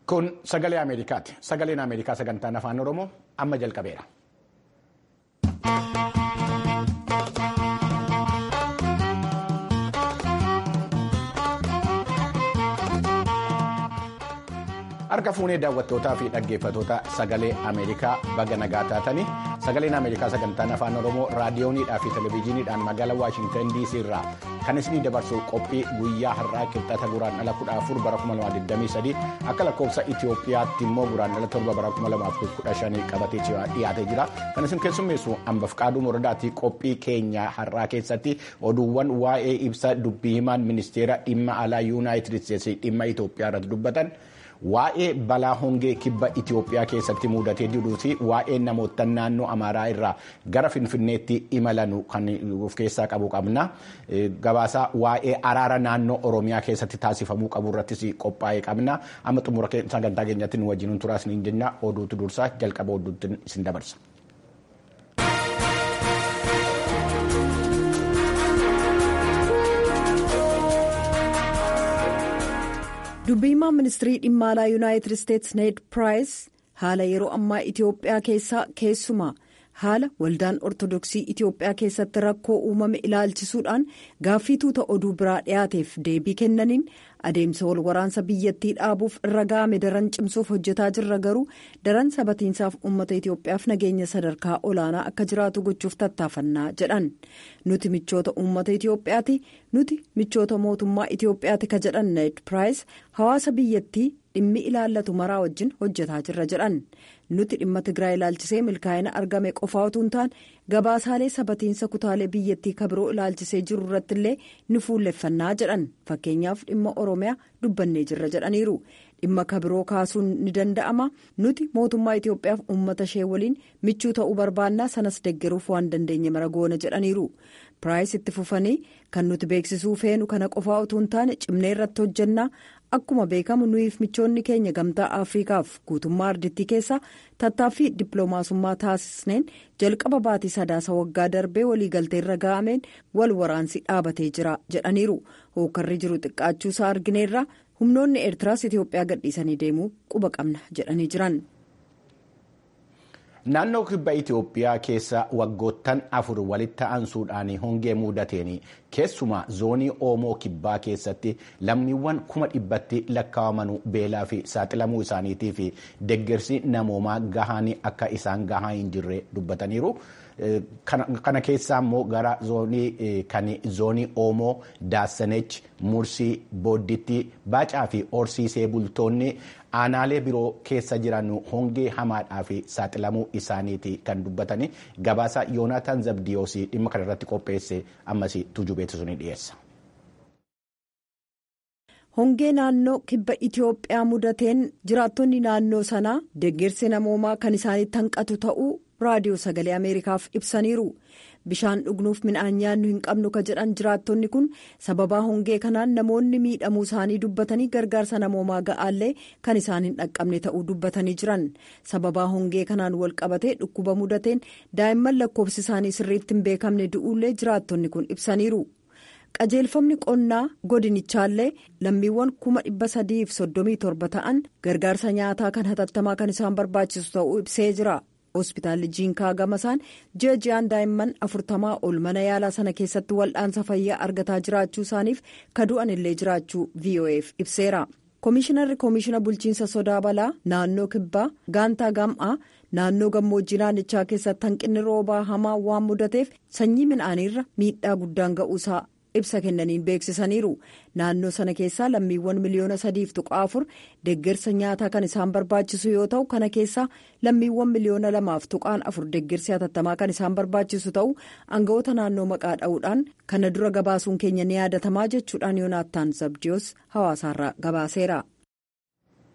Kun sagalee Ameerikaati. Sagaleen Ameerikaa sagantaan afaan Oromoo amma jalqabeera. Harka fuunee daawwattootaa fi dhaggeeffattoota sagalee Ameerikaa baga nagaa taatanii sagaleen Ameerikaa sagantaan afaan Oromoo raadiyooniidhaa fi televezyiiniidhaan magaalaa Waashintan DC irraa kan isinii dabarsu qophii guyyaa har'aa qixxaata guraandhala 14 bara 2023 akka lakkoofsa Itoophiyaatti immoo guraandhala 7 bara 2015 qabatee dhiyaatee jira. Kan isin keessummeessu hambaf qaaduu moradaatii qophii keenya har'aa keessatti oduuwwan waa'ee ibsa dubbii himaan ministeera dhimma alaa yuunaayitid isteetsi dhimma Itoophiyaa irratti dubbatan. Waa'ee balaa hongee kibba Itoophiyaa keessatti mudatee jiruu fi waa'ee namoota naannoo Amaaraa irraa gara Finfinneetti imalan kan of keessaa qabu qabna. Gabaasa waa'ee araara naannoo Oromiyaa keessatti taasifamuu qabu irrattis qophaa'ee qabna. Amma xumura sagantaa keenyatti nu wajjin turaas ni jenna. Oduutu dursaa jalqaba oduutti isin dabarsa. dubbii himaa ministirii dhimma alaa yuunaayitid isteetsi need piraayis haala yeroo ammaa itiyoophiyaa keessaa keessumaa haala waldaan ortodoksii itiyoophiyaa keessatti rakkoo uumame ilaalchisuudhaan gaaffii tuuta oduu biraa dhiyaateef deebii kennaniin adeemsa wal waraansa biyyattii dhaabuuf irra ga'ame daran cimsuuf hojjetaa jirra garuu daran sabatiinsaaf uummata itiyoophiyaaf nageenya sadarkaa olaanaa akka jiraatu gochuuf tattaafannaa jedhan nuti michoota uummata itiyoophiyaati nuti michoota mootummaa itiyoophiyaati ka jedhan need piraayis hawaasa biyyattii dhimmi ilaallatu maraa wajjin hojjetaa jirra jedhan nuti dhimma tigraay ilaalchisee milkaa'ina argame qofaa utuu hin taane gabaasaalee sabatiinsa kutaalee biyyattii kabiroo ilaalchisee jiru irratti illee ni fuulleffannaa jedhan fakkeenyaaf dhimma oromiyaa dubbannee jirra jedhaniiru dhimma kabiroo kaasuun ni danda'ama nuti mootummaa itiyoophiyaaf uummata ishee waliin michuu ta'uu barbaannaa sanas deggeruuf waan dandeenye mara goona jedhaniiru piraayis itti fufanii kan nuti beeksisuu feenu kana qofaa utuu hin taane cimnee irratti hojjannaa akkuma beekamu nuyiif michoonni keenya gamtaa afriikaaf guutummaa ardittii keessaa tattaaffii dippiloomaasummaa taasisneen jalqaba baatii sadaasa waggaa darbee waliigaltee irra ga'ameen wal waraansi dhaabatee jira jedhaniiru hookarri jiru xiqqaachuusaa argineerra humnoonni eertiraas itiyoophiyaa gadhiisanii deemuu quba qabna jedhanii jiran. Naannoo kibba Itoophiyaa keessa waggoottan afur walitti aansuudhaan hongee mudateen keessumaa zoonii Oomoo kibbaa keessatti lammiiwwan kuma dhibbatti lakkaa'aman beelaa fi saaxilamuu isaaniitii fi deggersi namoomaa gahaan akka isaan gahaa hin jirre dubbataniiru. Kana keessaa immoo gara zoonii kan zoonii Oomoo Daassanech Mursii Boodditti Baacaa fi Horsiisee bultoonni aanaalee biroo keessa jiran hongee hamaadhaa fi saaxilamuu isaaniiti kan dubbatanii gabaasa Yoonaataan Zabdiyoos dhimma kana irratti qopheesse ammas tujubeetu ni dhiyeessa. hongee naannoo kibba itiyoophiyaa mudateen jiraattonni naannoo sanaa deggersi namoomaa kan isaanitti hanqatu ta'uu raadiyoo sagalee ameerikaaf ibsaniiru bishaan dhugnuuf midhaan nyaannu hin qabnu ka jedhan jiraattonni kun sababaa hongee kanaan namoonni miidhamuu isaanii dubbatanii gargaarsa namoomaa ga'aallee kan isaan hin dhaqqabne ta'uu dubbatanii jiran sababaa hongee kanaan wal qabatee dhukkuba mudateen daa'imman lakkoofsi isaanii sirriitti hin beekamne du'uullee jiraattonni kun ibsaniiru. qajeelfamni qonnaa godinichaallee lammiiwwan kuma dhibba sadiif soddomii torba ta'an gargaarsa nyaataa kan hatattamaa kan isaan barbaachisu ta'uu ibsee jira hospitaalli jiinkaa gamasaan ji'a ji'aan daa'imman afurtamaa ol mana yaalaa sana keessatti wal'aansa fayyaa argataa jiraachuu isaaniif kadu'an illee jiraachuu vo'eef ibseera koomishinarri koomishina bulchiinsa sodaa balaa naannoo kibbaa gaantaa gam'aa naannoo gammoojjii naannichaa keessatti hanqinni roobaa hamaa waan mudateef sanyii midhaaniirra miidhaa guddaan ga'uusaa ibsa kennaniin beeksisaniiru naannoo sana keessaa lammiiwwan miliyoona sadiif tuqaa afur deggersa nyaataa kan isaan barbaachisu yoo ta'u kana keessaa lammiiwwan miliyoona lamaaf tuqaan afur deggersi hatattamaa kan isaan barbaachisu ta'u aangawoota naannoo maqaa dha'uudhaan kana dura gabaasuun keenya ni yaadatamaa jechuudhaan yoonaattaan zabdiyoos hawaasaarraa gabaaseera.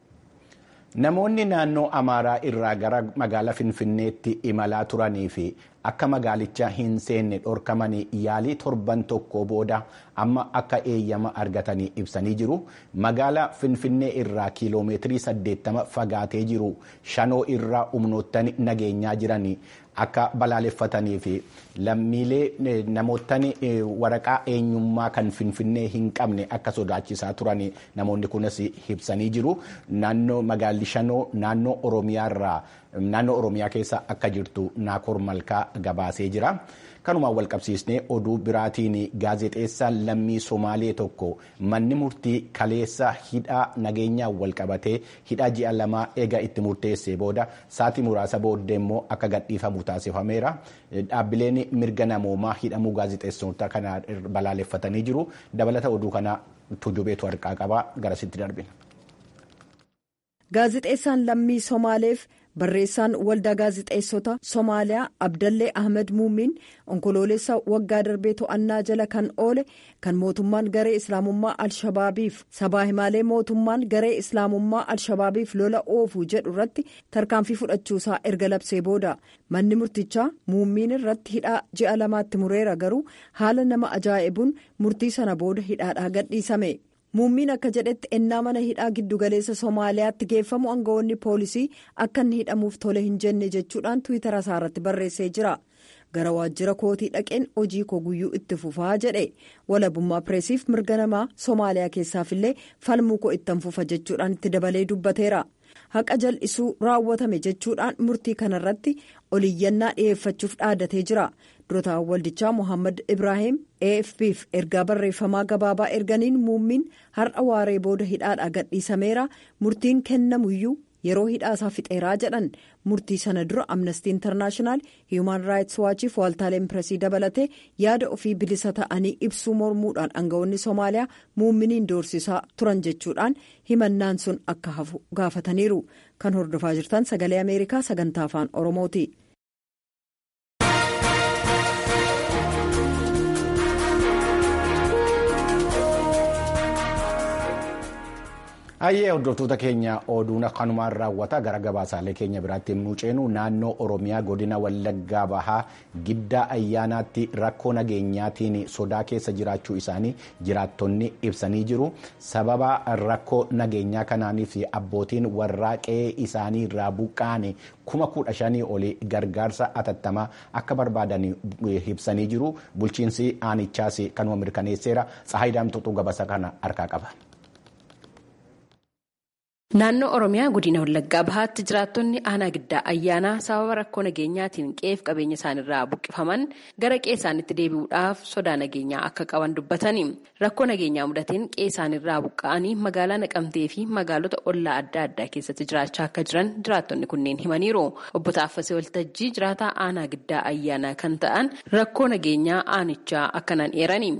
Namoonni naannoo Amaaraa irraa gara magaalaa Finfinneetti imalaa turanii fi akka magaalicha hin seenne dhorkamanii yaalii torban tokko booda amma akka eeyyama argatanii ibsanii jiru. Magaala Finfinnee irraa kiiloomeetirii 80 fagaatee jiru shanoo irraa humnoottan nageenyaa jiranii akka balaaleffatanii fi lammiilee namoottan waraqaa eenyummaa kan Finfinnee hin qabne akka sodaachisaa turan namoonni kunis ibsanii jiru. Naannoo magaalli shanoo naannoo Oromiyaa irraa naannoo Oromiyaa keessa akka jirtu Naakoor Malkaa gabaasee jira. Kanumaan walqabsiisnee oduu biraatiin gaazexeessaan lammii Somaalee tokko manni murtii kaleessa hidhaa nageenyaan walqabatee hidhaa ji'a lamaa eega itti murteessee booda saatii muraasa booddee immoo akka gadhiifamu taasifameera. Dhaabbileen mirga namoomaa hidhamuu gaazexeessitoota kana balaaleffatanii jiru. Dabalata oduu kana tujubeetu harkaa qaba garasitti darbina. Gaazexeessaan lammii Somaaleef barreessaan waldaa gaazexeessota Somaaliyaa Abdallee Ahmed Muumiin onkoloolessa waggaa darbee to'annaa jala kan oole kan mootummaan garee islaamummaa al-shabaabiif sabaa himaalee mootummaan garee islaamummaa al-shabaabiif lola oofuu jedhu irratti tarkaanfii fudhachuusaa erga labsee booda manni murtichaa muummiin irratti hidhaa ji'a lamaatti mureera garuu haala nama ajaa'ibuun murtii sana booda hidhaadhaa gadhiisame. muummiin akka jedhetti ennaa mana hidhaa giddugaleessa soomaaliyaatti geeffamu aangawoonni poolisii akka inni hidhamuuf tole hin jenne jechuudhaan tiwiitara isaa irratti barreessee jira gara waajjira kootii dhaqeen hojii koo guyyuu itti fufaa jedhe walabummaa pireesiif mirga namaa soomaaliyaa keessaafillee falmuu koo ittan fufa jechuudhaan itti dabalee dubbateera haqa jal'isuu raawwatame jechuudhaan murtii kanarratti oliyyannaa dhiyeeffachuuf dhaadatee jira. durotaan waldichaa mohaammed ibrahim afpf ergaa barreeffamaa gabaabaa erganiin muummiin har'a waaree booda hidhaadhaa gadhiisameera murtiin kennamuyyuu yeroo hidhaasaa fixeeraa jedhan murtii sana dura amnestii intarnaashinaal hiyuman raayits waachiif waaltaaleen pireesii dabalatee yaada ofii bilisa ta'anii ibsuu mormuudhaan aangawoonni soomaaliyaa muumminiin doorsisaa turan jechuudhaan himannaan sun akka hafu gaafataniiru kan hordofaa jirtan sagalee ameerikaa sagantaa afaan oromooti. Hayyee hordoftoota keenya oduun kanumaan raawwata gara gabaasaalee keenya biraatti himnuu ceenu naannoo Oromiyaa godina Wallaggaa Bahaa giddaa ayyaanaatti rakkoo nageenyaatiin sodaa keessa jiraachuu isaanii jiraattonni ibsanii jiru. Sababa rakkoo nageenyaa kanaaniif abbootiin warraa qe'ee isaanii irraa buqqaane kuma kudha shanii olii gargaarsa atattamaa akka barbaadan ibsanii jiru. Bulchiinsi aanichaas kanuma mirkaneesseera. Tsahaayidaan Tuxuu gabasa kana harkaa qaba. Naannoo Oromiyaa godina Wallaggaa Bahaatti jiraattonni aanaa giddaa ayyaanaa sababa rakkoo nageenyaatiin qe'eef qabeenya isaanirraa buqqifaman gara qe'ee isaaniitti deebi'uudhaaf sodaa nageenyaa akka qaban dubbatani. Rakkoo nageenyaa mudateen qe'ee isaanirraa buqqa'anii magaalaa Naqamtee fi magaalota ollaa adda addaa keessatti jiraachaa akka jiran jiraattonni kunneen himaniiru. Obbo Taaffasee Waltajjii jiraataa aanaa giddaa ayyaanaa kan ta'an rakkoo nageenyaa aanichaa akkanaan eerani.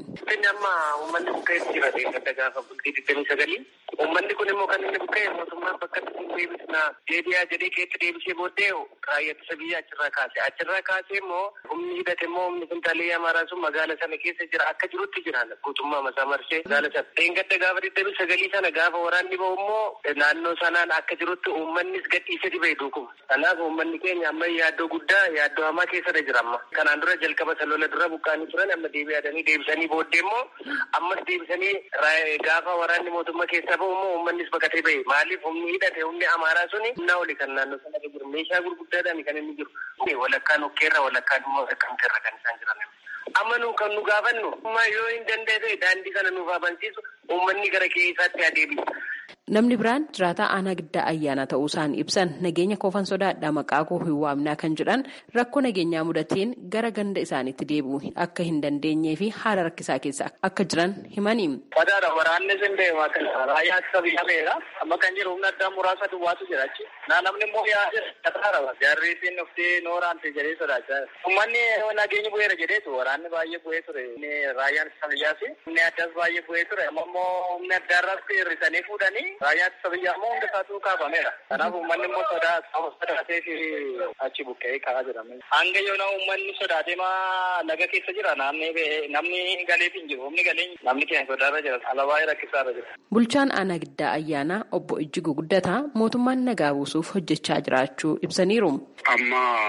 Uummanni kun immoo kan inni buqqa'e mootummaan bakka itti deebisnaa deebi'aa jedhee keetti deebisee booddee raayyaa ittisa biyyaa achirraa kaase. Achirraa kaasee immoo humni hidhate immoo humni kuntaalee amaaraa sun magaala sana keessa jira akka jirutti jira guutummaa masaa marsee magaala sana. Dheengadda gaafa digdamii sagalii sana gaafa waraanni bahu immoo naannoo sanaan akka jirutti uummannis gadhiisee dhibee duukuma. Kanaaf uummanni keenya amma yaaddoo guddaa yaaddoo hamaa keessadha jira amma. Kanaan dura jalqaba salola dura buqqaanii turan amma deebi'aatanii deebisanii booddee immoo ammas deebisanii gaafa waraanni mootummaa keessaa bahu immoo uummannis baqatee bahe maaliif humni hidhate humni amaaraa suni humnaa oli kan naannoo sana jiru meeshaa gurguddaadhaan kan inni jiru walakkaan okkeerra walakkaan immoo akkamteerra kan isaan jiran. Amma nu kan nu gaafannu yoo hin danda'e daandii kana nuuf abansiisu uummanni gara keessaatti adeemu. Namni biraan jiraataa aanaa giddaa ayyaanaa ta'uu isaan ibsan nageenya koofan sodaadhaa maqaa koo hin waamnaa kan jedhan rakkoo nageenyaa mudateen gara ganda isaaniitti deebi'u akka hin dandeenyee fi haala rakkisaa keessa akka jiran himani. Fadaadha waraanni sin deemaa kan raayyaa ittisa biyyaa beera amma kan jiru humna addaa muraasa duwwaatu jira achi. Naa namni immoo yaa'aa jira. Jarriitiin dhuftee nooraan ta'e jedhee sodaachaa jira. Uummanni nageenyi bu'eera jedheetu waraanni baay'ee bu'ee ture. Raayyaan ittisa biyyaas humni addaas baay'ee bu'ee ture. Amma immoo humni addaarraas hir'isanii fuudhanii raayyaa ittisa biyyaa immoo hunda isaatu kaafameera. Kanaaf uummanni immoo sodaa sodaatee fi achi buqqee kaa'aa jira. Hanga yoona uummanni sodaatee maa laga keessa jira namni galeef hin jiru. Humni galee namni keenya sodaarra jira. Alaabaa rakkisaarra jira. Bulchaan aanaa giddaa ayyaanaa obbo Ijjigu Guddataa mootummaan nagaa buusuuf hojjechaa jiraachuu ibsaniiru. Amma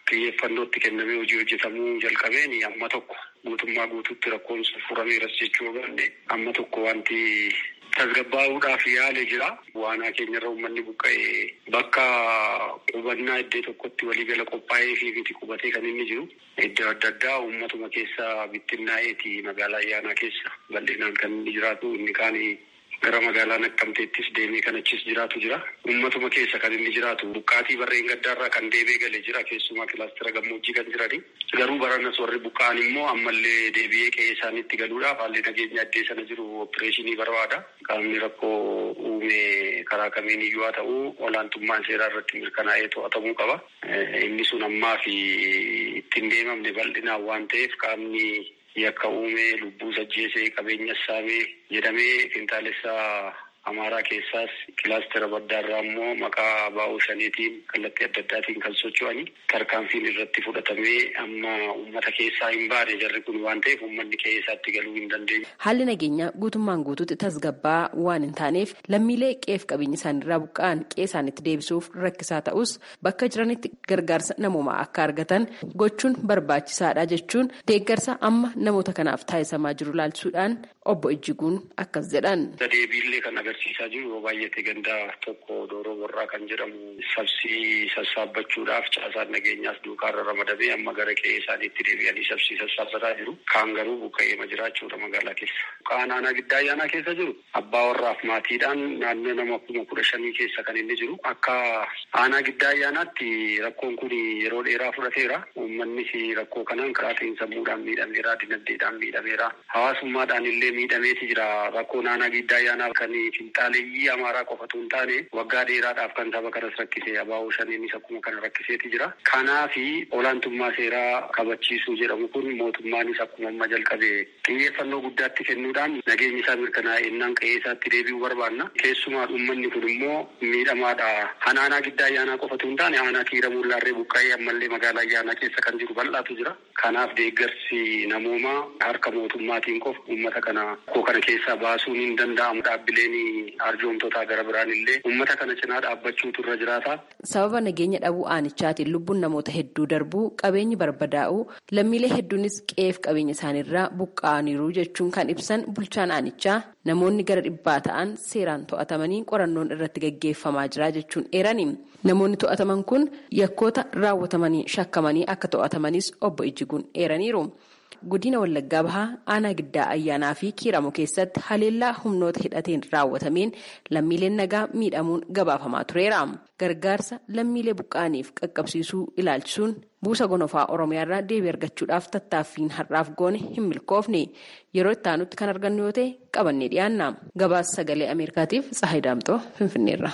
xiyyeeffannootti kennamee hojii hojjetamuu jalqabeen amma tokko guutummaa guutuutti rakkoon sun furameeras jechuu barbaanne amma tokko wanti tasgabbaa'uudhaaf yaale jira. Waanaa keenyarra uummanni buqqa'ee bakka qubannaa iddoo tokkotti waliigala qophaa'ee fi miti qubatee kan inni jiru. Iddoo adda addaa uummatuma keessa bittinnaa'eeti magaalaa ayyaanaa keessa bal'inaan kan inni jiraatu inni kaan gara magaalaa Naqqamteettis deemee kan achis jiraatu jira. Uummatuma keessa kan inni jiraatu buqqaatii barreen gaddaarraa kan deebee galee jira keessumaa kilaastira gammoojjii kan jirani. Garuu baranas warri buqqa'an immoo ammallee deebi'ee qe'ee isaaniitti galuudhaaf haalli nageenya addee sana jiru opereeshinii barbaada. Qaamni rakkoo uume karaa kamiin iyyuu haa ta'u olaantummaan seeraa irratti mirkanaa'ee to'atamuu qaba. Inni sun ammaa fi ittiin deemamne bal'inaan waan ta'eef qaamni yakka uume lubbuu sajjeesee qabeenya saamee jedhamee qintaalessaa amaaraa keessaas kilaastera baddaarraa immoo maqaa baa'uu shaniitiin kallattii adda addaatiin kan socho'anii tarkaanfiin irratti fudhatamee amma uummata keessaa hin baane jarri kun waan ta'eef uummanni qe'ee isaatti galuu hin dandeenye. Haalli nageenyaa guutummaan guutuutti tasgabbaa waan hin taaneef lammiilee qe'eef qabeenya isaaniirraa buqqa'an qe'ee isaaniitti deebisuuf rakkisaa ta'us bakka jiranitti gargaarsa namoomaa akka argatan gochuun barbaachisaadha jechuun deeggarsa amma namoota kanaaf taasisamaa jiru ilaalchisuudhaan obbo Ijjiguun akkas jedhan. Deebiillee kan agarsiisaa jiru yoo baay'ate gandaa tokko dooroo borraa kan jedhamu sabsii sassaabbachuudhaaf caasaan nageenyaas duukaarra ramadamee amma gara qe'ee isaaniitti deebi'anii sabsii sassaabbataa jiru. Kaan garuu buqqa'eema jiraachuudha magaalaa keessa. Kaan aanaa giddaa ayyaanaa keessa jiru abbaa warraaf maatiidhaan naannoo nama kuma kudha shanii keessa kan inni jiru. Akka aanaa giddaa ayyaanaatti rakkoon kun yeroo dheeraa fudhateera. Uummannis rakkoo kanaan karaatiin sammuudhaan miidhameera, dinagdeedhaan miidhameera. Hawaasummaadhaan illee miidhameeti jira. Rakkoon aanaa giddaa ayyaanaa kan finxaaleeyyii amaaraa qofatu hin taane waggaa dheeraadhaaf kan saba kanas rakkisee abaa'oo shaniinis akkuma kana rakkiseeti jira. Kanaafi olaantummaa seeraa kabachiisuu jedhamu kun mootummaanis akkuma amma jalqabe xiyyeeffannoo guddaatti kennuudhaan nageenyi isaa mirkanaa'e innaan qe'ee isaatti deebi'uu barbaanna. Keessumaa uummanni kun immoo miidhamaadha. Han aanaa giddaa ayyaanaa qofatu hin taane aanaa kiiramuu laarree buqqa'ee ammallee magaalaa ayyaanaa keessa kan jiru bal'aatu jira. Kanaaf deeggarsi namoomaa harka mootummaatiin qofa uummata kana koo kana keessaa baasuun hin danda'amu dhaabbileen arjoomtotaa gara biraan illee uummata kana cinaa dhaabbachuutu irra jiraata. Sababa nageenya dhabuu aanichaatiin lubbuun namoota hedduu darbuu qabeenyi barbadaa'uu lammiilee hedduunis qe'eef qabeenya isaaniirraa buqqa'aniiru jechuun kan ibsan bulchaan aanichaa namoonni gara dhibbaa ta'an seeraan to'atamanii qorannoon irratti gaggeeffamaa jira jechuun eerani. Namoonni to'ataman kun yakkoota raawwatamanii shakkamanii akka to'atamanis obbo Ijjiguun eeraniiru. Godina Wallaggaa Bahaa aanaa giddaa ayyaanaa fi kiiramu keessatti haleellaa humnoota hidhateen raawwatameen lammiileen nagaa miidhamuun gabaafamaa tureera. Gargaarsa lammiilee buqqa'aniif qaqqabsiisuu ilaalchisuun buusa gonofaa Oromiyaarraa deebii argachuudhaaf tattaaffiin har'aaf goone hin milkoofne yeroo itti aanutti kan argannu yoo ta'e qabannee dhiyaanna. Gabaasa sagalee Ameerikaatiif Tsahayi Daamtoo Finfinneerra.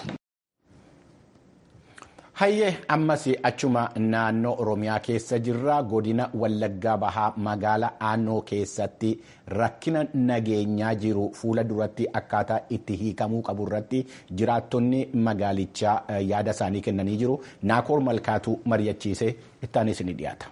Hayyee ammas achuma naannoo Oromiyaa keessa jirra godina Wallaggaa Bahaa magaalaa Aanoo keessatti rakkina nageenyaa jiru fuula duratti akkaataa itti hiikamuu qabu irratti jiraattonni magaalichaa yaada isaanii kennanii jiru. Naakoor Malkaatuu mari'achiisee ittaanis ni dhiyaata.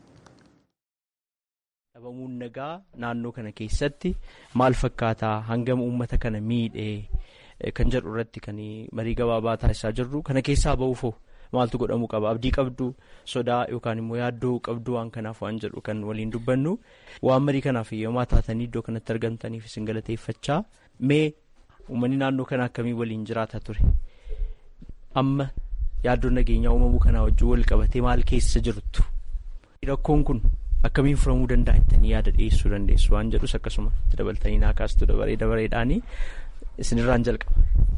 Dhabamuun nagaa naannoo kana keessatti maal fakkaataa hangam uummata kana miidhee kan jedhu irratti kan marii gabaabaa taasisaa jirru kana keessaa ba'uufoo. maaltu godhamuu qaba abdii qabdu sodaa yookaan immoo yaaddoo qabdu waan kanaaf waan jedhu kan waliin dubbannu waan marii kanaaf yoomaa taatanii iddoo kanatti argamtaniif isin galateeffachaa mee uummanni naannoo kana akkamii waliin jiraata ture amma yaaddoon nageenyaa uumamuu kanaa wajjin wal qabatee maal keessa jirtu rakkoon kun akkamiin furamuu danda'a jettanii yaada dhiyeessuu dandeessu waan jedhus akkasuma itti dabaltanii naa kaastu dabaree dabareedhaanii isinirraan jalqaba.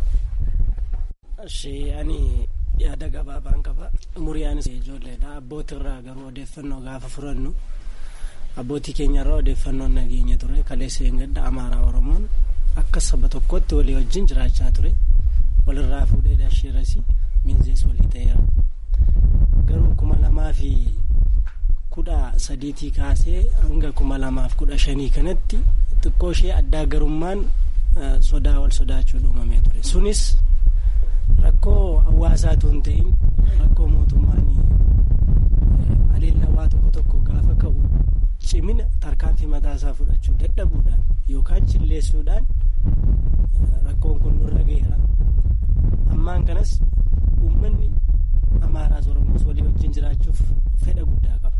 yaada gabaabaan qaba umuriyaanis ijoolleedha abbootirraa garuu odeeffannoo gaafa furannu abbootii keenyarraa odeeffannoon nageenya ture kaleessa gadda amaaraa oromoon akka saba tokkotti walii wajjin jiraachaa ture walirraa fuudhee dashiirasi minzees walii ta'eera garuu kuma lamaa fi kudha sadiitii kaasee hanga kuma lamaaf kudha shanii kanatti xiqqoo ishee addaa garummaan sodaa wal sodaachuu uumamee ture sunis rakkoo hawaasaatu hin ta'in rakkoo mootummaan aleellaa waa tokko tokko gaafa ka'u cimina tarkaanfii mataasaa fudhachuu dadhabuudhaan yookaan chilleessuudhaan rakkoon kun nurra ga'eera ammaan kanas uummanni amaaraas oromoos walii wajjin jiraachuuf fedha guddaa qaba.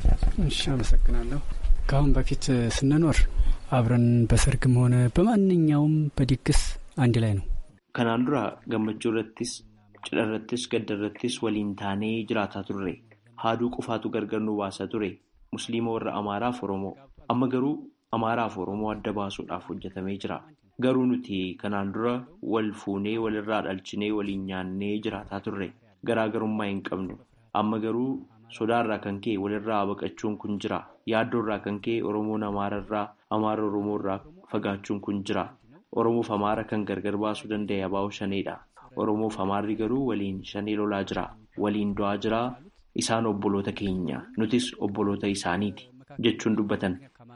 እሺ አመሰግናለሁ። ከአሁን በፊት ስንኖር አብረን በሰርግም ሆነ በማንኛውም በድግስ አንድ ላይ ነው። Kanaan dura gammachuu irrattis cidha irrattis gadda irrattis waliin taanee jiraataa turre haaduu qofaatu gargar nu baasaa ture musliima warra amaaraaf oromoo amma garuu amaaraaf oromoo adda baasuudhaaf hojjetamee jira garuu nuti kanaan dura wal fuunee walirraa dhalchinee waliin nyaannee jiraataa turre garaagarummaa hin qabnu amma garuu sodaarraa kan ka'e walirraa baqachuun kun jira yaaddoorraa kan ka'e oromoon amaararraa amaara oromoorraa fagaachuun kun jira. Oromoof Amaara kan gargar baasuu danda'e abaa'u shaneedha. Oromoof Amaarri garuu waliin shanee lolaa jira. Waliin du'aa jira. Isaan obboloota keenya. Nutis obboloota isaaniiti. Jechuun dubbatan.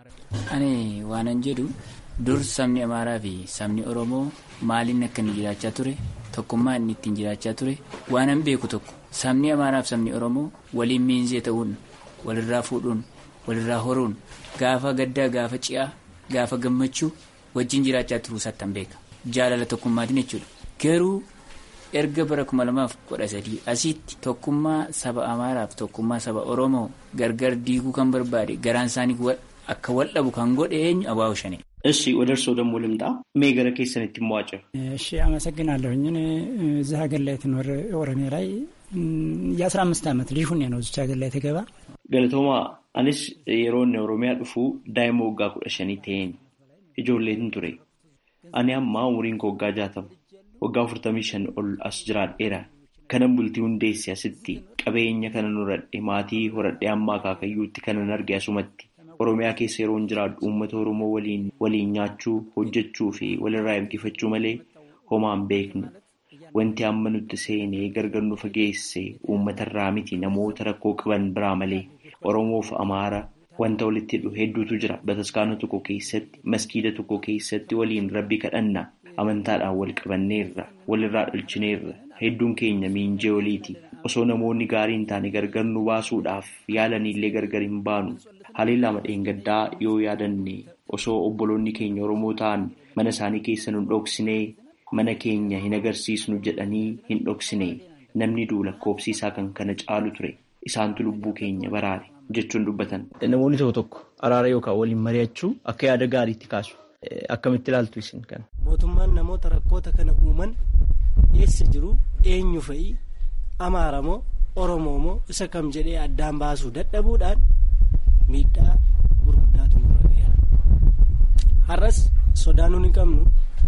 Ani waanan jedhu dur sabni Amaaraa fi sabni Oromoo maaliin akka inni jiraachaa ture tokkummaa inni ittiin jiraachaa ture waanan beeku tokko sabni Amaaraa fi sabni Oromoo waliin miinzee ta'uun walirraa fuudhuun walirraa horuun gaafa gaddaa gaafa ci'aa gaafa gammachuu. wajjin jiraachaa turuu sattan beeka jaalala tokkummaatiin jechuudha garuu erga bara kuma lamaaf kudha sadii asitti tokkummaa saba amaaraaf tokkummaa saba oromoo gargar diiguu kan barbaade garaan isaanii akka wal dhabu kan godhe eenyu abaa'u shane. እሺ ወደ እርስዎ ደግሞ ልምጣ ሜገረ ኬሰን ትሟጭ እሺ አመሰግናለሁኝ እኔ እዚህ ሀገር ላይ ትኖር ኦሮሚያ ላይ የአስራ አምስት ዓመት ልጅ ሁኔ ነው እዚች ሀገር ላይ ተገባ ገለቶማ አnis yeroon oromiyaa dhufu daa'ima waggaa kudha shanii ta'een ijoolleen ture ani ammaa umuriin koo waggaa jaatama waggaa afurtamii shan ol as jiraadheera kanan bultii hundeesse asitti qabeenya kanan horadhe maatii horadhe ammaa kaakayyuutti kanan arge asumatti oromiyaa keessa yeroon jiraadhu uummata oromoo waliin waliin nyaachuu hojjechuu fi walirraa eebbifachuu malee homaan beeknu wanti amma nutti seenee gargar nu fageesse uummatarraa miti namoota rakkoo qaban biraa malee oromoof amaara. Wanta walitti hidhu hedduutu jira. Bataskaana tokko keessatti, maskiida tokko keessatti waliin rabbi kadhanna. Amantaadhaan wal qabanneerra, walirraa dhalchineerra. Hedduun keenya miinjee waliiti. Osoo namoonni gaarii hin taane gargar nu baasuudhaaf yaalanillee gargar hin baanu. Haleellaa madheengaddaa yoo yaadanne osoo obboloonni keenya Oromoo ta'an mana isaanii keessa nu dhoksinee mana keenya hin agarsiisnu jedhanii hin dhoksine. Namni du'u lakkoofsiisaa kan kana caalu ture. Isaantu lubbuu keenya baraare. jechuun dubbatan. Namoonni tokko tokko araara yookaan waliin mari'achuu akka yaada gaariitti kaasu. Akkamitti ilaaltu isin kana? Mootummaan namoota rakkoota kana uuman eessa jiru eenyu fa'i Amaara moo Oromoo moo isa kam jedhee addaan baasuu dadhabuudhaan miidhaa gurguddaatu nurra gaheera. Har'as sodaa nuti hin qabnu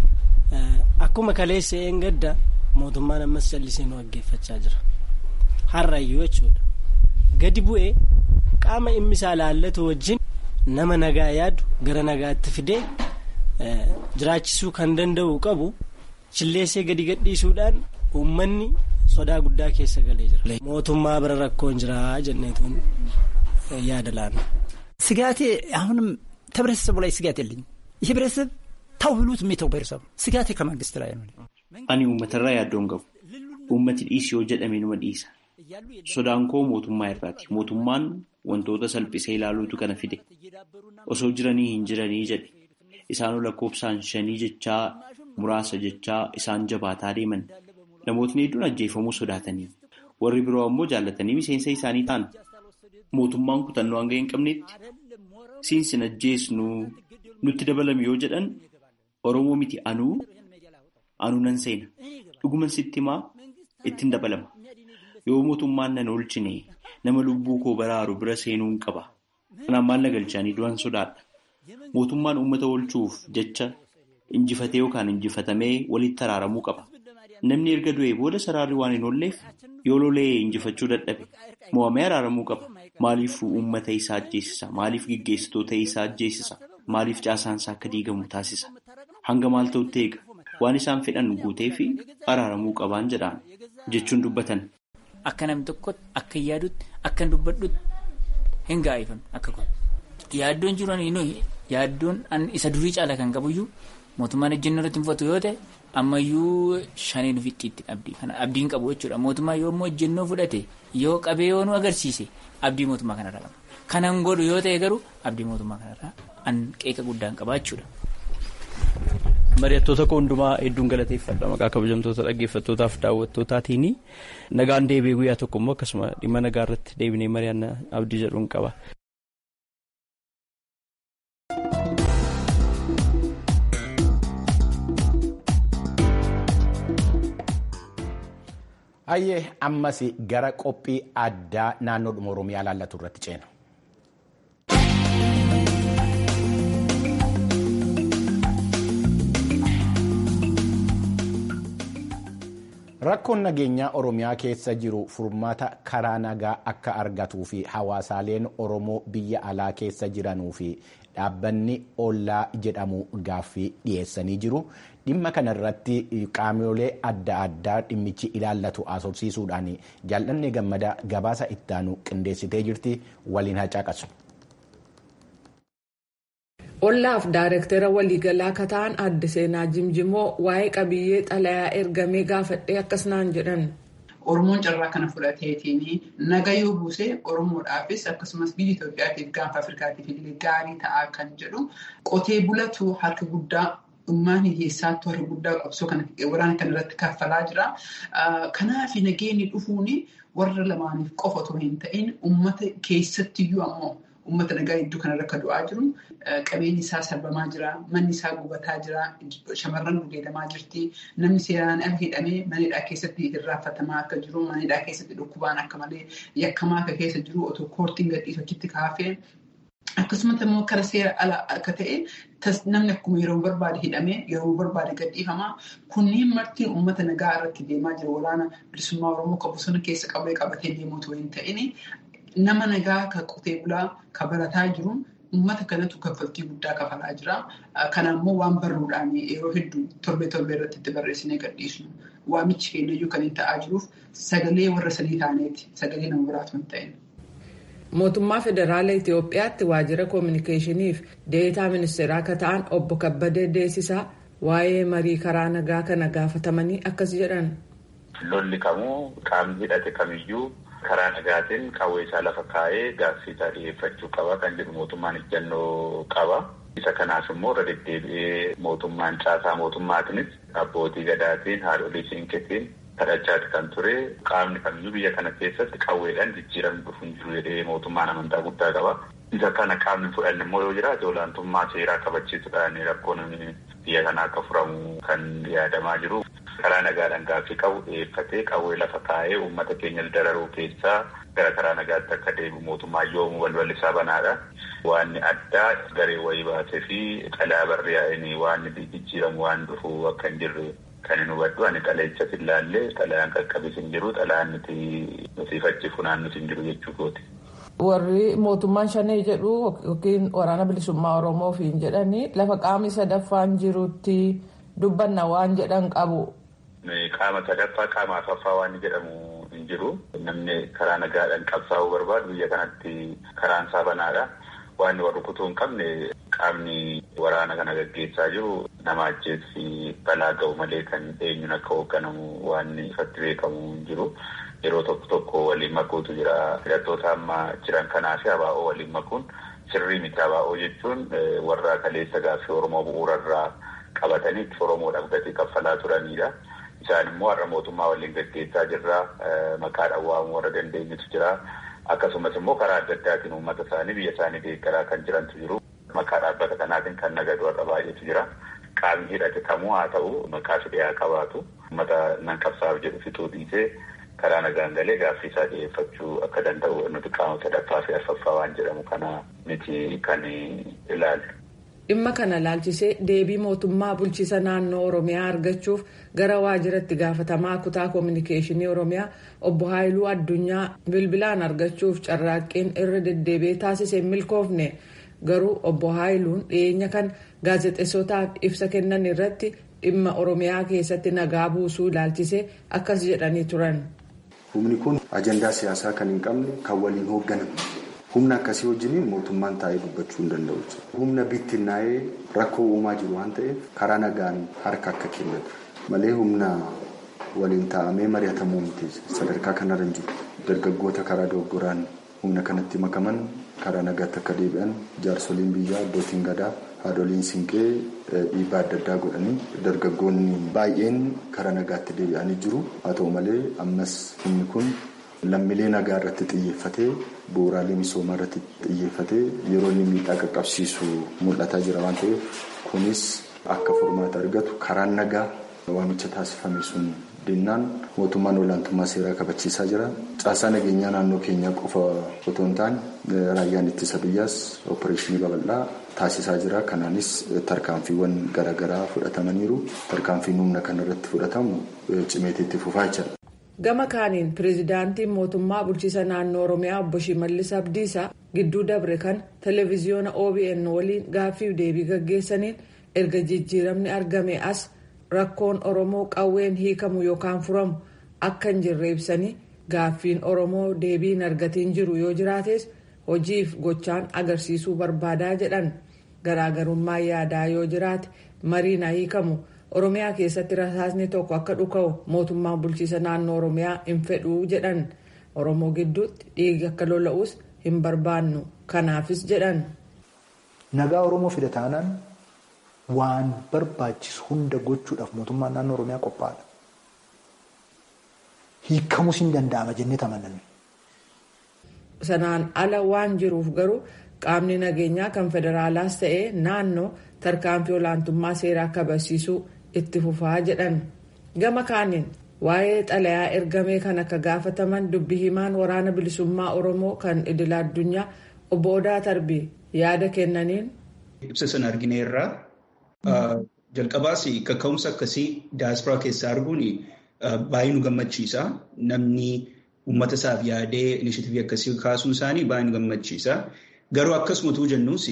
akkuma kaleessa een gadda mootummaan ammas callisee nu dhaggeeffachaa jira. Har'ayyuu jechuudha. Gadi bu'ee qaama dhimmi isaa laallatu wajjin nama nagaa yaadu gara nagaatti fidee jiraachisuu kan danda'u qabu chilleessee gadi gadhiisuudhaan uummanni sodaa guddaa keessa galee jira. Mootummaa bira rakkoon jira jenneetuun yaada laanna. ስጋቴ አሁንም ተህብረተሰቡ ላይ ስጋት የለኝም። ይህ ህብረተሰብ ተው ብሉት የሚተው ብሔረሰብ ስጋቴ ከመንግስት ላይ ነው። Ani uummatarraa yaaddoon qabu. Uummati dhiisi yoo jedhame numa dhiisa. Sodaan koo mootummaa irraati. Mootummaan wantoota salphisee ilaaluutu kana fide. Osoo jiranii hin jiranii jedhe. Isaanoo lakkoofsaan shanii jechaa muraasa jechaa isaan jabaataa deeman. Namootni hedduun ajjeefamuu sodaatanii. Warri biroo ammoo jaallatanii miseensa isaanii ta'an. Mootummaan kutannoo hanga hin qabnetti siinsin ajjeesnu nutti dabalame yoo jedhan Oromoo miti anuu anuu nan seena. Dhuguman sitti himaa ittiin dabalama. Yoo mootummaan nan oolchine nama lubbuu koo baraaru bira seenuun qaba. Kanaan maal na galchaanii du'an sodaadha. Mootummaan uummata oolchuuf jecha injifatee yookaan injifatamee walitti araaramuu qaba. Namni erga du'ee booda saraarri waan hin oolleef yoo lolee injifachuu dadhabe mo'amee araaramuu qaba. Maaliif uummata isaa ajjeesisa? Maaliif gaggeessitoota isaa ajjeesisa? Maaliif caasaan isaa akka diigamu taasisa? Hanga maal ta'utti eega? Waan isaan fedhan guutee fi araaramuu qabaan jedhaan jechuun dubbatan. Akka namni tokko akka yaadutti akka dubbadhutti hin gaa'ifamne akka kun. Yaaddoon jiru yaaddoon isa durii caala kan qabuyyuu mootummaan ejjennoo irratti hinfatu yoo ta'e ammayyuu shaniin ofitti itti abdii kana abdiin qabu jechuudha mootummaa yoo immoo ejjennoo fudhate yoo qabee yoo nu agarsiise abdii mootummaa kanarraa qaba. Kanan godhu yoo ta'e garuu abdii mootummaa kanarraa an qeeqa guddaan qaba jechuudha. Mari'attoota koo hundumaa hedduun galateeffadha maqaa kabajamtoota dhaggeeffattootaaf daawwattootaatiin nagaan deebi'ee guyyaa tokko immoo akkasuma dhimma nagaa irratti deebinee mari'anna abdii jedhuun qaba. Hayyee ammas gara qophii addaa naannoodhuma Oromiyaa laallatu irratti ceena. Rakkoon nageenyaa Oromiyaa keessa jiru furmaata karaa nagaa akka argatuu fi hawaasaaleen Oromoo biyya alaa keessa jiranuu fi dhaabbanni ollaa jedhamu gaaffii dhiyeessanii jiru. Dhimma kana irratti qaamolee adda addaa dhimmichi ilaallatu haasofsiisuudhaan jaallanne gammada gabaasa ittaanu qindeessitee jirti waliin hacaaqasu. Ollaaf daarektara waliigalaa akka ta'an adde seenaa jimjimoo waa'ee qabiyyee xalayaa ergamee gaafadhee akkas naan jedhan. Oromoon carraa kana fudhateetiin naga yoo buuse Oromoodhaafis akkasumas biyya Itoophiyaatiif gaanfa Afrikaatiif illee gaarii ta'aa kan jedhu qotee bulatu harka guddaa ummaan hiyyeessaattu harka guddaa qabsoo waraana kana irratti kaffalaa jira. Kanaaf nageenyi dhufuun warra lamaaniif qofa otoo hin ta'in uummata keessattiyyuu ammoo uummata nagaa hedduu kana rakka du'aa jiru. Qabeenyi isaa sarbamaa jira. Manni isaa gubataa jira. Shamarran gudeedamaa jirti. Namni seeraan ala hidhamee manidhaa keessatti irraanfatamaa akka jiru. Manidhaa keessatti dhukkubaan akka malee yakkamaa akka keessa jiru otoo koortiin gadhiisu achitti kaafee. Akkasumas immoo karaa seera ala akka ta'e namni akkuma yeroo barbaade hidhamee yeroo barbaade gadhiifamaa. Kunneen marti uummata nagaa irratti deemaa jira. Waraana bilisummaa Oromoo kan bosona keessa qabee qabatee deemu otoo hin ta'in nama nagaa kan qotee bulaa kan barataa jiru. Uummata kanatu kaffaltii guddaa kafalaa jira. Kana immoo waan barruudhaan yeroo hedduu torbee torbee irratti itti barreessinee gadhiisnu. Waamichi keenyayyuu kan hin ta'aa jiruuf sagalee warra sadii taaneeti. Sagalee nama biraatu hin ta'in. Mootummaa Federaala Itoophiyaatti waajjira koominikeeshiniif deetaa ministeeraa akka ta'an obbo Kabbadee Deessisaa waa'ee marii karaa nagaa kana gaafatamanii akkas jedhan. Lolli kamuu qaamni hidhate kamiyyuu karaa nagaatiin qawwee isaa lafa kaa'ee gaaffii isaa dhiyeeffachuu qaba kan jedhu mootummaan ejjennoo qaba. Isa kanaaf immoo irra deddeebi'ee mootummaan caasaa mootummaatiinis abbootii gadaatiin haadholii siinqeetiin kadhachaati kan ture qaamni kamiyyuu biyya kana keessatti qawweedhaan jijjiiramni dhufu hin jiru jedhee mootummaan amantaa guddaa qaba. Isa kana qaamni fudhanne immoo yoo jiraate olaantummaa seeraa kabachiisuudhaan rakkoon biyya kana akka furamu kan yaadamaa jiru. Karaa nagaadhaan gaaffii qabu dhiyeeffatee qawwee lafa kaa'ee uummata keenya dararuu keessaa gara karaa nagaatti akka deebi'u mootummaa yoomuu balballi isaa banaadha. Waan addaa garee wayii baasee fi xalayaa barreeffameen waan jijjiiramu waan dhufu akka hin jirre kan hin hubadhu ani xalayicha hin laallee xalayaan qaqqabis hin jiru xalayaan nuti nuti funaannus hin jiru jechuu kooti. Warri mootummaan shanee jedhu yookiin waraana bilisummaa Oromoof hin jedhani lafa qaamni sadaffaan jirutti dubbanna waan jedhan qabu. Qaama sadaffaa qaama afaffaa waan jedhamu hin jiru. Namni karaa nagaadhaan qabsaa'uu barbaadu biyya kanatti karaan isaa banaadha. Waan warri kutuu hin qabne qaamni waraana kana gaggeessaa jiru nama ajjeessi balaa ga'u malee kan eenyuun akka hoogganamu waan ifatti beekamu hin jiru. Yeroo tokko tokko waliin makuutu jira. Hidhattoota amma jiran kanaa fi abaa'oo waliin makuun sirrii miti abaa'oo jechuun warra kaleessa gaaffii Oromoo bu'uurarraa qabatanii Oromoodhaaf gatii kaffalaa turanidha. Isaan immoo har'a mootummaa waliin gaggeessaa jirra. Maqaadhaan waamuu warra dandeenyutu jira. Akkasumas immoo karaa adda addaatiin uummata isaanii biyya isaanii deeggaraa kan jirantu jiru. Maqaa dhaabbata kanaatiin kan nagadu warra baay'eetu jira. Qaamni hidhate kamuu haa ta'u maqaa fidee qabaatu. Uummata nan qabsaa'u jedhu fixuu dhiisee karaa nagaan galee gaaffii isaa dhiyeeffachuu akka danda'u nuti qaama sadaffaa fi arfaffaa waan jedhamu kana miti kan ilaalu. Dhimma kana laalchisee deebii mootummaa bulchiisa naannoo Oromiyaa argachuuf gara waajjiratti gaafatamaa kutaa koominikeeshinii Oromiyaa obbo Haayiluu Addunyaa bilbilaan argachuuf carraaqqiin irra deddeebi'ee taasise milkoofne garuu obbo Haayiluun dhiyeenya kan gaazexeessotaaf ibsa kennan irratti dhimma Oromiyaa keessatti nagaa buusuu ilaalchisee akkas jedhanii turan. Humni kun ajandaa siyaasaa kan hin qabne kan waliin hoogganamu. Humna akkasii wajjiniin mootummaan taa'ee dubbachuu hin danda'u. Humna bittinnaa'ee rakkoo uumaa jiru waan ta'eef karaa nagaan harka akka kennatu malee humna waliin taa'amee mari'atamuu miti sadarkaa kanarra hin jiru. Dargaggoota karaa dogoggoraan humna kanatti makaman karaa nagaatti akka deebi'an jaarsoliin biyyaa abbootiin gadaa haadholiin siinqee dhiibbaa adda addaa godhanii dargaggoonni baay'een karaa nagaatti deebi'anii jiru haa ta'u malee ammas inni kun lammiilee nagaa irratti xiyyeeffatee bu'uuraalee misoomaa irratti xiyyeeffatee yeroo inni miidhaa qaqqabsiisu mul'ataa jira waan ta'eef kunis akka furmaata argatu karaan nagaa waamicha taasifame sun dinnaan mootummaan olaantummaa seeraa kabachiisaa jira. Caasaa nageenyaa naannoo keenyaa qofa otoo hin taane raayyaan ittisa biyyaas oopereeshinii babal'aa taasisaa jira. Kanaanis tarkaanfiiwwan garaagaraa fudhatamaniiru. Tarkaanfiin humna kanarratti fudhatamu cimeetti fufaa jira. Gama kaaniin pireezidaantiin mootummaa bulchiisa naannoo Oromiyaa obbo Shimallis Abdiisaa gidduu dabre kan televezyiyoona OBN waliin gaaffiif deebii gaggeessaniin erga jijjiiramni argame as rakkoon Oromoo qawween hiikamu yookaan furamu akka hin jirre ibsanii gaaffiin Oromoo deebii hin argatiin jiru yoo jiraates hojiif gochaan agarsiisuu barbaadaa jedhan garaagarummaa yaadaa yoo jiraate mariin hiikamu. oromiyaa keessatti rasaasni tokko akka dhuka'u mootummaan bulchiisa naannoo oromiyaa hin fedhuu jedhan oromoo gidduutti dhiigi akka lola'us hin barbaannu kanaafis jedhan. nagaa oromoo fida taanaan waan barbaachisu hunda gochuudhaaf mootummaan naannoo oromiyaa qophaa'aadha. hiikamus hin danda'ama jennee tamananne. sanaan ala waan jiruuf garuu qaamni nageenyaa kan federaalaas ta'ee naannoo tarkaanfii olaantummaa seeraa kabachiisuu itti fufaa jedhan gama kaaniin waa'ee xalayaa ergamee kan akka gaafataman dubbi himaan waraana bilisummaa oromoo kan idila addunyaa obbo Odaa Tarbii yaada kennaniin. Ibsa sana argineerraa jalqabaas kaka'umsa akkasii daasporaa keessaa arguun baay'ee nu gammachiisa. Namni uummata isaaf yaadee inishitiivii akkasii kaasuun isaanii baay'ee nu gammachiisa. Garuu akkasumatuu jennuus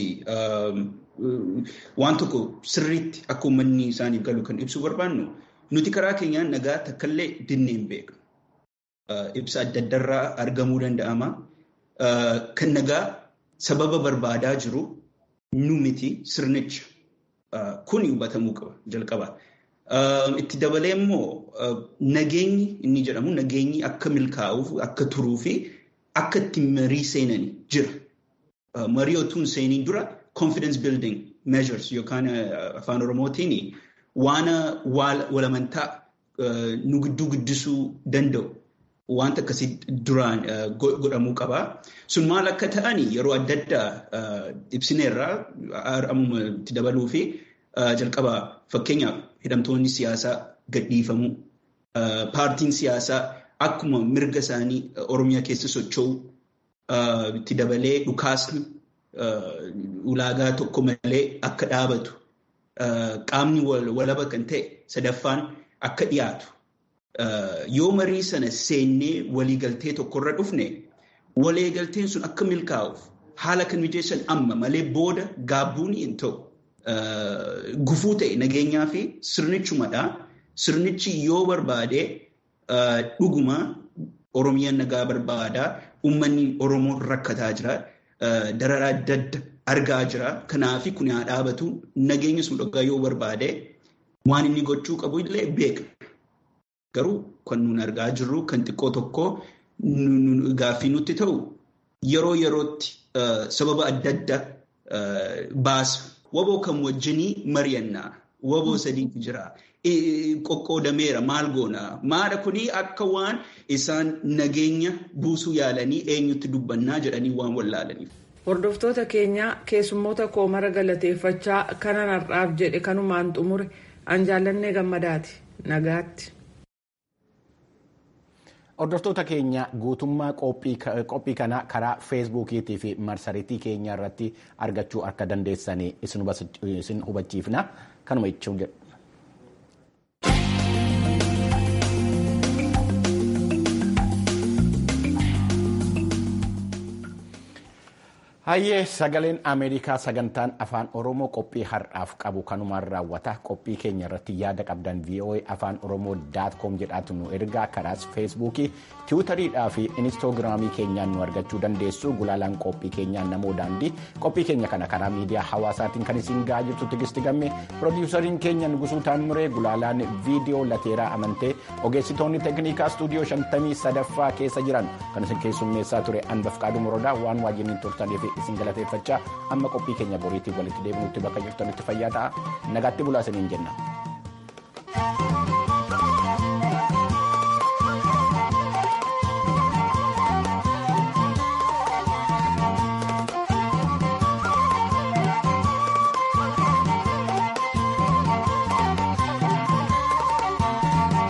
waan tokko sirriitti akka uummanni isaaniif galu kan ibsuu barbaannu nuti karaa keenyaan nagaa takkaallee dinnee hin beeknu. Ibsa adda addaarraa argamuu danda'ama. Kan nagaa sababa barbaadaa jiru nu miti sirnicha. Kun hubatamuu qaba jalqaba. Itti dabalee immoo nageenyi inni jedhamu nageenyi akka milkaa'uuf akka turuu fi akka itti marii seenan jira. Marii otuun seeniin dura confidence building measures yookaan afaan oromootiin waan walamantaa nu gidduu guddisuu danda'u wanta akkasii duraan godhamuu qaba. Sun maal akka ta'an yeroo adda addaa ibsineerraa ammuma itti dabaluu fi jalqaba fakkeenyaaf hidhamtoonni siyaasaa gadhiifamuu paartiin siyaasaa akkuma mirga isaanii oromiyaa keessa socho'u itti dabalee dhukaasni ulaagaa tokko malee akka dhaabatu qaamni walaba kan ta'e sadaffaan akka dhiyaatu yoo marii sana seennee waliigaltee tokkorra dhufne waliigalteen sun akka milkaa'uuf haala kan mijeessan amma malee booda gaabbuun hin ta'u. Gufuu ta'e nageenyaa fi sirnichumadha. Sirnichi yoo barbaade dhuguma Oromiyaan nagaa barbaada. Uummanni Oromoo rakkataa jira. Dararaa adda adda argaa jira. Kanaaf kun haa dhaabatu. Nageenya sun dhugaa yoo barbaade waan inni gochuu qabu illee beekna. Garuu kan nuun argaa jirru kan xiqqoo tokko gaaffii nutti ta'u yeroo yerootti sababa adda adda baasa. Waboo kan wajjinii mari'annaa. Waboo sadiitu jira. Qoqqoodameera maal goona? Maadha kuni akka waan isaan nageenya buusuu yaalanii eenyutti dubbannaa jedhanii waan wallaalaniif. Hordoftoota keenyaa keessummoota koo mara galateeffachaa kanan har'aaf jedhe kanumaan xumure an jaallannee gammadaati. Nagaatti. Hordoftoota keenya guutummaa qophii kanaa karaa feesbuukiitii fi marsariitii keenya irratti argachuu akka dandeessan isin hubachiifna. Kanuma jechuun jedhu. Hayyee sagaleen Ameerikaa sagantaan afaan Oromoo qophii har'aaf qabu kanumaan raawwata. Qophii keenya irratti yaada qabdan VOA afaan Oromoo daat koom jedhaatu nu ergaa karaas feesbuukii, tiwutariidhaa fi inistoogiraamii keenyaan nu argachuu dandeessu. Gulaalaan qophii keenyaan namoo daandii qophii keenya kana karaa miidiyaa hawaasaatiin kan isin gahaa jirtu tigisti gamme piroodiwusariin keenya Nugusuu Taamuree gulaalaan viidiyoo lateeraa amantee ogeessitoonni teeknikaa istuudiyoo shantamii sadaffaa keessa jiran kan isin keessummeessaa ture Anbaf Qaaduu Morodaa waan waajjiniin turtaniif isin galateeffachaa amma qophii keenya boriitiin walitti deebinutti bakka jirtanitti fayyaa ta'a nagaatti bulaa isiniin jenna.